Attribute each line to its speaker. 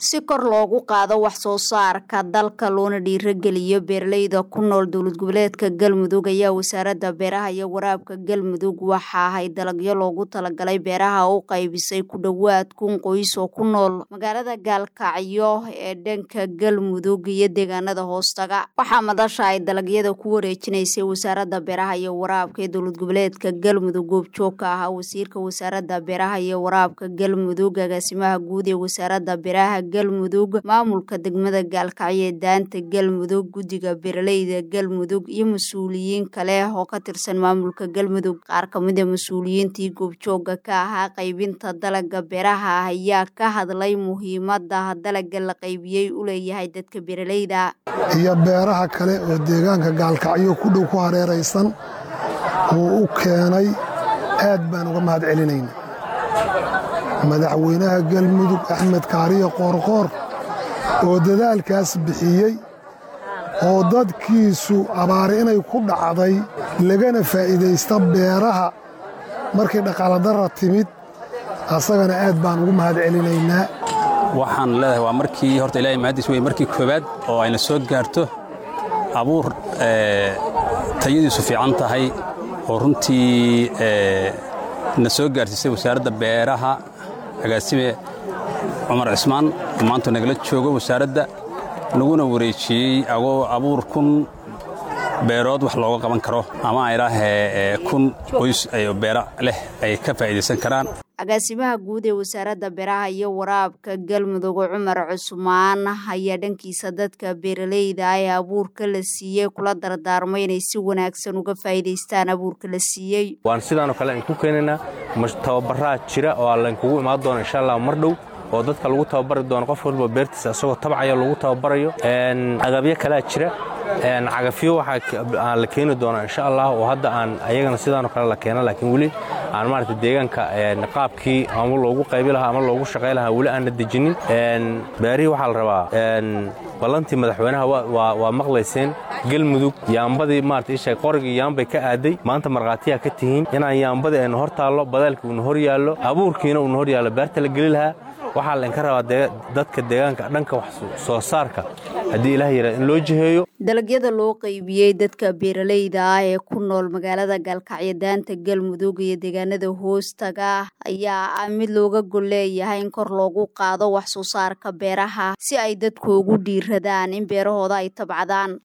Speaker 1: si kor loogu qaado wax soo saarka dalka loona dhiirageliyo beeraleyda ku nool dowlad goboleedka galmudug ayaa wasaaradda beeraha iyo waraabka galmudug waxa ahay dalagyo loogu talagalay beeraha u qaybisay ku dhowaad kun qoys oo ku nool magaalada gaalkacyo ee dhanka galmudug iyo deegaanada hoostaga waxaa madasha ay dalagyada ku wareejinaysay wasaaradda beeraha iyo waraabka ee dowlad goboleedka galmudug goobjoog ka ahaa wasiirka wasaaradda beeraha iyo waraabka galmudug agaasimaha guud ee wasaaradda beeraha galmudug maamulka degmada gaalkacyo ee daanta galmudug guddiga beeraleyda galmudug iyo mas-uuliyiin kale oo ka tirsan maamulka galmudug qaar kamid a mas-uuliyiintii goobjooga ka ahaa qaybinta dalaga beeraha ayaa ka hadlay muhiimada dalaga la qaybiyey u leeyahay dadka beeraleyda
Speaker 2: iyo beeraha kale oo deegaanka gaalkacyo ku dhow ku hareeraysan uu u keenay aad baan uga mahad celinayna madaxweynaha galmudug axmed kaariyo qoorqoor oo dadaalkaas bixiyey oo dadkiisu abaari inay ku dhacday lagana faa'iidaysta beeraha markii dhaqaaladara timid asagana aad baan ugu mahad celinaynaa
Speaker 3: waxaan leedahay waa markii horta ilahay mahaddiis wey markii koowaad oo ayna soo gaarto abuur tayadiisu fiican tahay oo runtii na soo gaarsiisay wasaaradda beeraha agaasime cumar cismaan oo maanta nagala joogo wasaaradda naguna wareejiyey agoo abuur kun beerood wax looga qaban karo ama aydhaahee kun qoys beera leh ay ka faa'iidaysan karaan
Speaker 1: agaasimaha guud ee wasaaradda beeraha iyo waraabka galmudug cumar cusmaan ayaa dhankiisa dadka beeraleyda ee abuurka la siiyey kula dardaarmay inay si wanaagsan uga faa'iidaystaan abuurka la siiyey
Speaker 4: waan sidaanoo kale aan ku keenaynaa tababaraa jira oo laynkugu imaan doona insha allah mar dhow oo dadka lagu tababari doono qof walba beertiisa isagoo tabcaya lagu tababarayo agabyo kalea jira cagafyo waxaa la keeni doonaa insha allah oo hadda aan ayagana sidaanoo kale la keena laakiin weli aan maarata deegaanka qaabkii ama loogu qaybi lahaa ama loogu shaqay lahaa weli aanna dejinin beerihii waxaa la rabaa ballantii madaxweynaha waa maqlayseen galmudug yaambadii maarata isha qorigii yaambay ka aaday maanta markhaatiyaa ka tihiin inaan yaambadii aynu hor taallo badaalkii uuna hor yaallo abuurkiina uuna hor yaallo beerta la geli lahaa waxaa laynka rabaa dadka deegaanka dhanka wax soo saarka haddii ilaah yara in loo jiheeyo
Speaker 1: dalagyada loo qaybiyey dadka beeraleyda ah ee ku nool magaalada gaalkacyo daanta galmudug iyo deegaanada hoostaga ayaa ah mid looga gol leeyahay in kor loogu qaado wax soo saarka beeraha si ay dadku ugu dhiiradaan in beerahooda ay tabcadaan